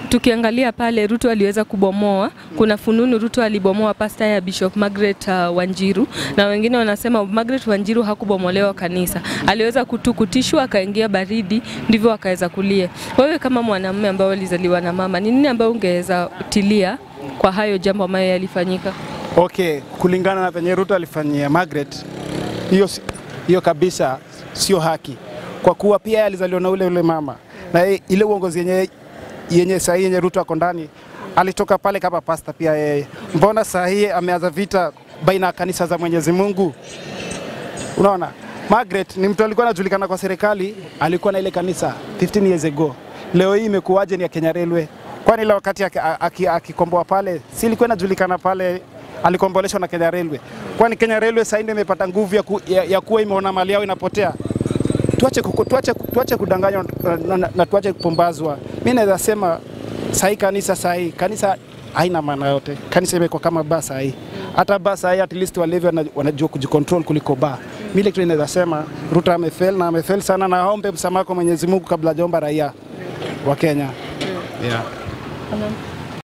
tukiangalia pale Ruto aliweza kubomoa, kuna fununu Ruto alibomoa pasta ya Bishop Margaret uh, Wanjiru na wengine wanasema Margaret Wanjiru hakubomolewa kanisa, aliweza kutukutishwa akaingia baridi, ndivyo akaweza kulia. Wewe kama mwanamume ambaye alizaliwa na mama, ni nini ambayo ungeweza tilia kwa hayo jambo ambayo yalifanyika? Okay, kulingana na venye Ruto alifanyia Margaret, hiyo si- hiyo kabisa sio haki, kwa kuwa pia yeye alizaliwa na ule ule mama na ye- ile uongozi yenye yenye saa hii yenye Ruto ako ndani alitoka pale kama pasta pia yeye. Mbona saa hii ameanza vita baina ya kanisa za Mwenyezi Mungu? Unaona, Margaret ni mtu alikuwa anajulikana kwa serikali, alikuwa na ile kanisa 15 years ago. Leo hii imekuwaje ni ya Kenya Railway? Kwani ile wakati aki- aki- akikomboa pale, si ilikuwa inajulikana pale alikomboleshwa na Kenya Railway? Kwani Kenya Railway sasa ndio imepata nguvu ya, ku, ya, ya kuwa imeona mali yao inapotea? Tuache, kuku- tuache, tuache kudanganywa na, na, na, na tuache kupumbazwa. Mimi naweza sema sahi kanisa sahi kanisa haina maana yote. Kanisa imekuwa kama baa sahi. Hata baa sahi at least walevi wana- wanajua kujicontrol kuliko baa. Mimi ile kitu naweza sema Ruto amefail na amefail sana, na aombe msamaha kwa Mwenyezi Mungu kabla hajaomba raia wa Kenya. Yeah.